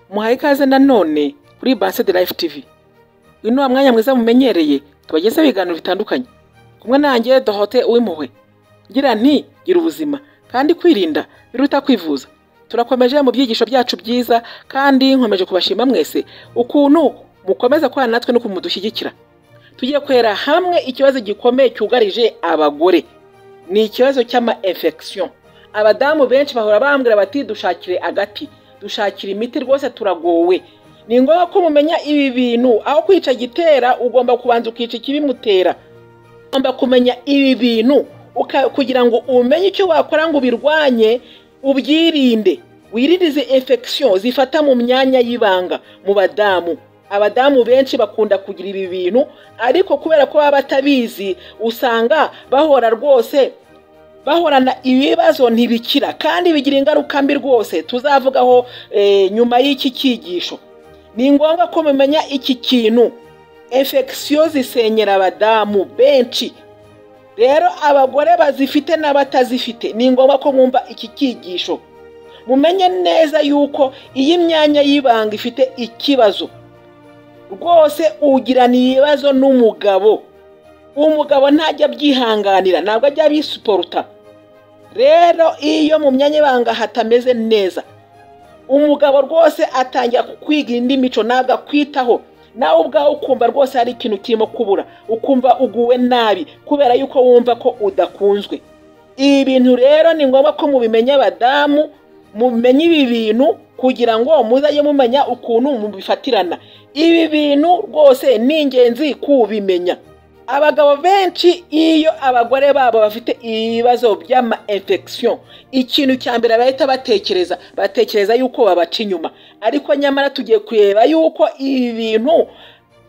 muhaye ikaze nanone kuri Based Life TV uyu ni wa mwanya mwiza mumenyereye tubagezeho ibiganiro bitandukanye kumwe nanjye dohote uw'impuhwe ngira nti gira ubuzima kandi kwirinda biruta kwivuza turakomeje mu byigisho byacu byiza kandi nkomeje kubashima mwese ukuntu mukomeza kubana natwe no kumudushyigikira tugiye kwera hamwe ikibazo gikomeye cyugarije abagore ni ikibazo cy'ama infection abadamu benshi bahora bambwira bati dushakire agati dushakire imiti rwose turagowe ni ngombwa ko mumenya ibi bintu aho kwica gitera ugomba kubanza ukica ikibimutera ugomba kumenya ibi bintu uka- kugira ngo umenye icyo wakora ngo ubirwanye ubyirinde wirinde izi infection zifata mu myanya y'ibanga mu badamu abadamu benshi bakunda kugira ibi bintu ariko kubera ko baba batabizi usanga bahora rwose bahorana ibibazo ntibikira kandi bigira ingaruka mbi rwose tuzavugaho eh, nyuma y'iki cyigisho ni ngombwa ko mumenya iki kintu infection zisenyera abadamu benshi rero abagore bazifite n'abatazifite ni ngombwa ko mwumva iki cyigisho mumenye neza yuko iyi myanya y'ibanga ifite ikibazo rwose ugirana ibibazo n'umugabo umugabo ntajya abyihanganira ntabwo ajya abisiporuta rero iyo mu myanya ibanga hatameze neza umugabo rwose atangira kukwiga indi mico ntabwo akwitaho nawe ubwawe ukumva rwose hari ikintu kirimo kubura ukumva uguwe nabi kubera yuko wumva ko udakunzwe ibi bintu rero ni ngombwa ko mubimenya abadamu mumenye ibi bintu kugira ngo muzajye mumenya ukuntu mubifatirana ibi bintu rwose ni ingenzi kubimenya abagabo benshi iyo abagore babo bafite ibibazo by'ama infection ikintu cya mbere bahita batekereza batekereza yuko babaca inyuma ariko nyamara tugiye kureba yuko ibi bintu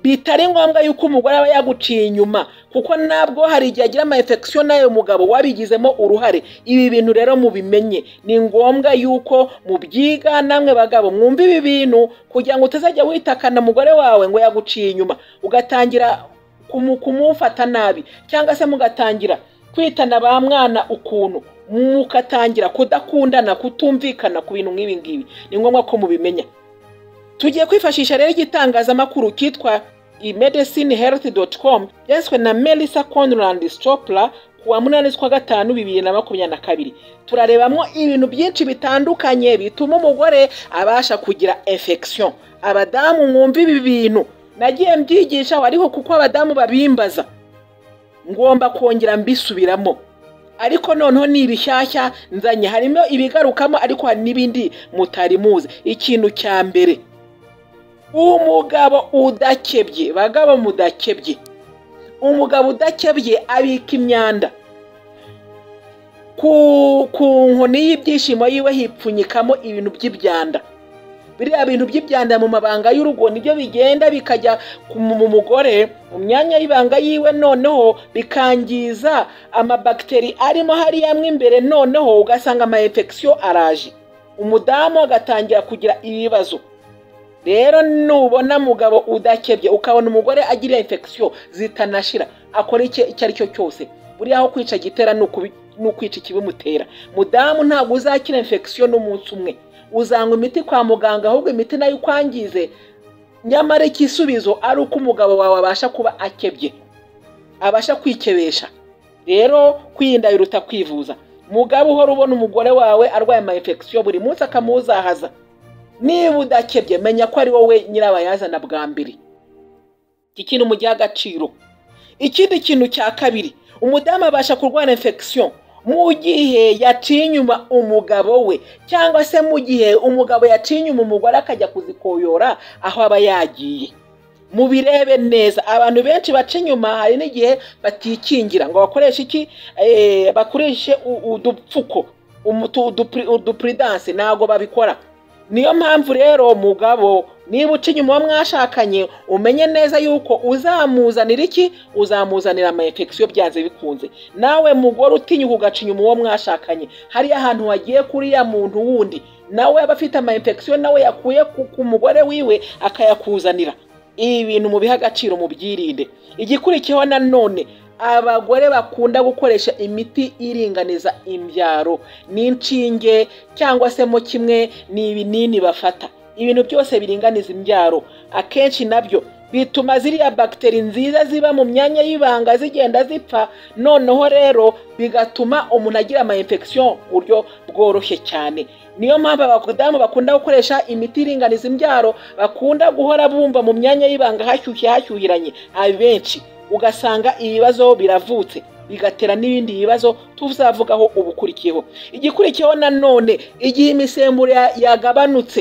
bitari ngombwa yuko umugore aba yaguciye inyuma kuko nabwo hari igihe agira ama infection nayo mugabo wabigizemo uruhare ibi bintu rero mubimenye ni ngombwa yuko mubyiga namwe bagabo mwumva ibi bintu kugira ngo utazajya witakana umugore wawe ngo yaguciye inyuma ugatangira kumu- kumufata nabi cyangwa se mugatangira kwitana ba mwana ukuntu mukatangira kudakundana kutumvikana ku bintu nk'ibi ngibi ni ngombwa ko mubimenya tugiye kwifashisha rero igitangazamakuru kitwa imedicinehealth.com byanditswe na melissa conrad stopla ku wa munani z'ukwa gatanu bibiri na makumyabiri na kabiri turarebamo ibintu byinshi bitandukanye bituma umugore abasha kugira infection abadamu mwumva ibi bintu nagiye mbyigishaho ariko kuko abadamu babimbaza ngomba kongera mbisubiramo ariko noneho ni ibishyashya nzanye harimo ibigarukamo ariko hari n'ibindi mutari muzi ikintu cya mbere umugabo udakebye bagabo mudakebye umugabo udakebye abika imyanda ku, ku nkoni y'ibyishimo yiwe hipfunyikamo ibintu by'ibyanda biriya bintu by'ibyanda mu mabanga y'urugo nibyo bigenda bikajya ku- mu mugore mu myanya y'ibanga yiwe noneho bikangiza amabagiteri arimo hariya mo imbere noneho ugasanga ama infection araje umudamu agatangira kugira ibibazo rero nubona mugabo udakebye ukabona umugore agira infection zitanashira akora icyo icyo ari cyo cyose buriya aho kwica gitera ni ukubi- ni ukwica ikibimutera mudamu ntabwo uzakira infection n'umunsi umwe uzanywa imiti kwa muganga ahubwo imiti nayo ukwangize nyamara ikisubizo ari uko umugabo wawe abasha kuba akebye abasha kwikebesha rero kwirinda biruta kwivuza mugabo uhora ubona umugore wawe arwaye ama infection buri munsi akamuzahaza niba udakebye menya ko ari wowe nyirabayazana bwa mbere iki kintu mugiha agaciro ikindi kintu cya kabiri umudamu abasha kurwara infection mu gihe yaciye inyuma umugabo we cyangwa se mu gihe umugabo yaciye inyuma umugore akajya kuzikoyora aho aba yagiye mubirebe neza abantu benshi baca inyuma hari n'igihe batikingira ngo bakoreshe iki Eh, bakoreshe u- udupfuko umutu- udupri- udupuridanse ntabwo babikora niyo mpamvu rero mugabo niba uca inyuma uwo mwashakanye umenye neza yuko uzamuzanira iki uzamuzanira ama infection byanze bikunze nawe mugore utinyuka ugaca inyuma uwo mwashakanye hariya ahantu wagiye kuri ya muntu wundi nawe aba afite ama infection nawe yakuye ku- ku mugore wiwe akayakuzanira ibi bintu mubihe agaciro mubyirinde igikurikiyeho nanone abagore bakunda gukoresha imiti iringaniza imbyaro n'inshinge cyangwa se mo kimwe ni ibinini bafata ibintu byose biringaniza imbyaro akenshi nabyo bituma ziriya bagiteri nziza ziba mu myanya y'ibanga zigenda zipfa noneho rero bigatuma umuntu agira ama infection mu buryo bworoshye cyane niyo mpamvu abadamu bakunda gukoresha imiti iringaniza imbyaro bakunda guhora bumva mu myanya y'ibanga hashyushye hashyuhiranye abenshi ugasanga ibibazo biravutse bigatera n'ibindi bibazo tuzavugaho ubukurikiyeho igikurikiyeho nanone igihe imisemburo ya- yagabanutse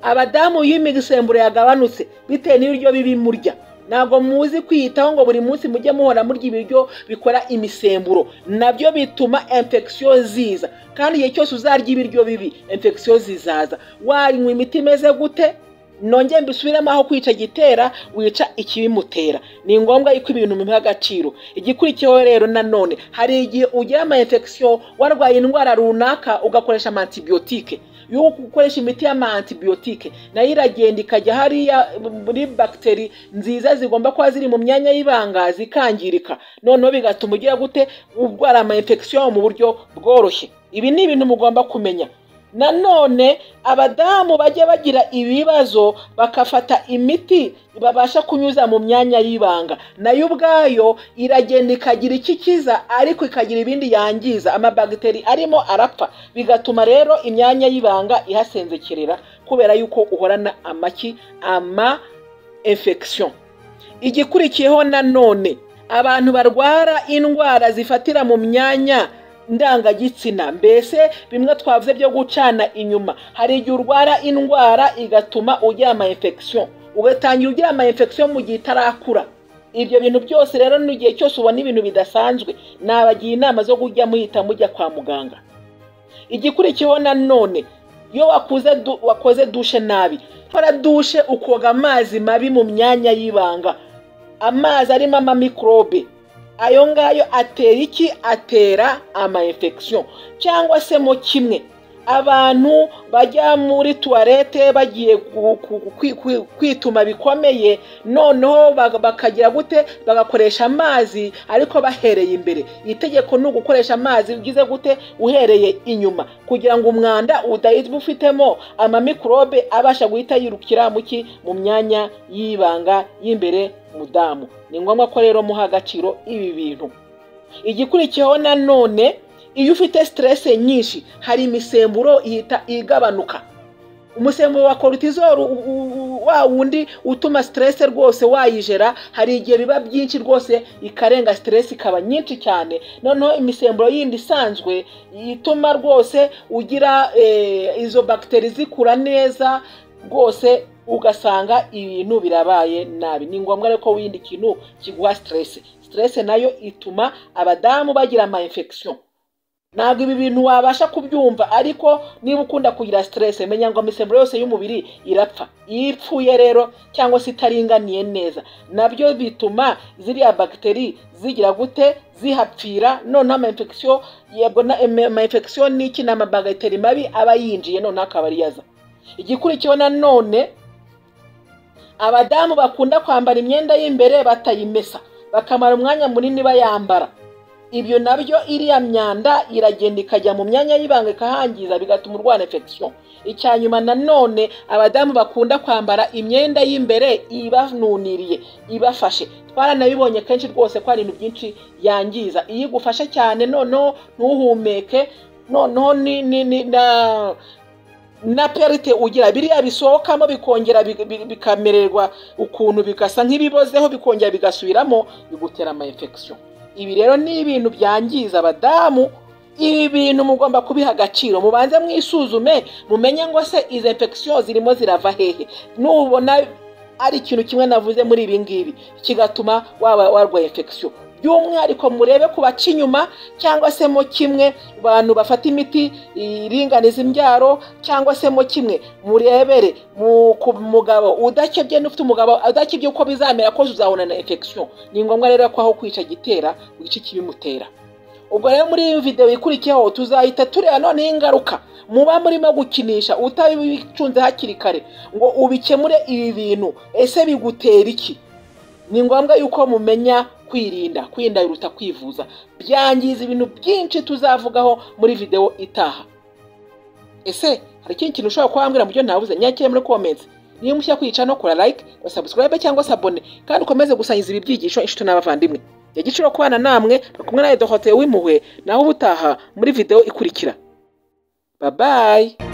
abadamu iyo imisemburo yagabanutse bitewe n'ibiryo bibi murya ntabwo muzi kwiyitaho ngo buri munsi mujye muhora murya ibiryo bikora imisemburo nabyo bituma infection ziza kandi igihe cyose uzarya ibiryo bibi infection zizaza wanywa imiti imeze gute nongere mbisubiremo aho kwica gitera wica ikibimutera ni ngombwa yuko ibintu bimuha agaciro igikurikiyeho rero nanone hari igihe ugira ama infection warwaye indwara runaka ugakoresha ama antibiyotike yuko ukoresha imiti y'ama antibiyotike nayo iragenda ikajya hariya muri bagiteri nziza zigomba kuba ziri mu myanya y'ibanga zikangirika noneho bigatuma ugira gute urwara ama infection mu buryo bworoshye ibi ni ibintu mugomba kumenya nanone abadamu bajya bagira ibibazo bakafata imiti babasha kunyuza mu myanya y'ibanga nayo ubwayo iragenda ikagira icyo ikiza ariko ikagira ibindi yangiza amabagiteri arimo arapfa bigatuma rero imyanya y'ibanga ihasenzekerera kubera yuko uhorana amaki ama infection igikurikiyeho nanone abantu barwara indwara zifatira mu myanya ndangagitsina mbese bimwe twavuze byo gucana inyuma hari igihe urwara indwara igatuma ugira ama infection ugatangira ugira ama infection mu gihe itarakura ibyo bintu byose rero n'igihe cyose ubona ibintu bidasanzwe nabagira inama zo kujya muhita mujya kwa muganga igikurikiyeho nanone iyo wakuze du- wakoze dushe nabi hora dushe ukoga amazi mabi mu myanya y'ibanga amazi arimo amamikorobe ayo ngayo atera iki atera ama infection cyangwa se mo kimwe abantu bajya muri tuwarete bagiye ku- ku- kwi- kwi- kwituma bikomeye noneho bag- bakagira gute bagakoresha amazi ariko bahereye imbere itegeko ni ugukoresha amazi ugize gute uhereye inyuma kugira ngo umwanda udahita ufitemo amamikorobe abasha guhita yirukira mu ki mu myanya y'ibanga y'imbere mudamu ni ngombwa ko rero muha agaciro ibi bintu igikurikiyeho nanone iyo ufite siterese nyinshi hari imisemburo ihita igabanuka umusemburo wa korutizoro u- u- u- wa wundi utuma siterese rwose wayijera hari igihe biba byinshi rwose ikarenga siterese ikaba nyinshi cyane noneho imisemburo yindi isanzwe ituma rwose ugira eh, izo bagiteri zikura neza rwose ugasanga ibintu birabaye nabi ni ngombwa rero ko wirinda ikintu kiguha siterese siterese nayo ituma abadamu bagira ama infection ntabwo ibi bintu wabasha kubyumva ariko niba ukunda kugira siterese menya ngo imisemburo yose y'umubiri irapfa iyo ipfuye rero cyangwa se itaringaniye neza nabyo bituma ziriya bagiteri zigira gute zihapfira noneho ama infection yego na- em- ama infection ni iki ni amabagiteri mabi aba yinjiye noneho akaba ariyo aza igikurikiyeho nanone abadamu bakunda kwambara imyenda y'imbere batayimesa bakamara umwanya munini bayambara ibyo nabyo iriya myanda iragenda ikajya mu myanya y'ibanga ikahangiza bigatuma urwara infection icya nyuma nanone abadamu bakunda kwambara imyenda y'imbere ibanuniriye ibafashe twaranabibonye kenshi rwose ko hari ibintu byinshi yangiza iyo igufashe cyane noneho ntuhumeke noneho ni, ni, ni, na, na perite ugira biriya bisohokamo bikongera bi- bi- bikamererwa ukuntu bigasa nk'ibibozeho bikongera bigasubiramo bigutera ama infection ibi rero ni ibintu byangiza abadamu ibi bintu mugomba kubiha agaciro mubanze mwisuzume mumenye ngo se izo infection zirimo zirava hehe nubona ari ikintu kimwe navuze muri ibi ngibi kigatuma waba warwaye infection by'umwihariko murebe ku baca inyuma cyangwa se mo kimwe abantu bafata imiti iringaniza imbyaro cyangwa se mo kimwe murebere mu- ku mugabo udakebye n'ufite umugabo udakebye uko bizamera kose uzahura na infection ni ngombwa rero ko aho kwica gitera wica ikibimutera ubwo rero muri iyi videwo ikurikiyeho tuzahita tureba noneho ingaruka muba murimo gukinisha utabicunze hakiri kare ngo ubikemure ibi bintu ese bigutera iki ni ngombwa yuko mumenya kwirinda kwirinda biruta kwivuza byangiza ibintu byinshi tuzavugaho muri videwo itaha ese hari ikindi kintu ushobora kuba wambwira mu byo ntabuze nyakire muri comments niba mushya kwica no kora like wa subscribe cyangwa se abone kandi ukomeze gusangiza ibi byigisho inshuti n'abavandimwe ya giciro kubana namwe turi kumwe nawe dohoteye w'impuhwe naho ubutaha muri video ikurikira babayi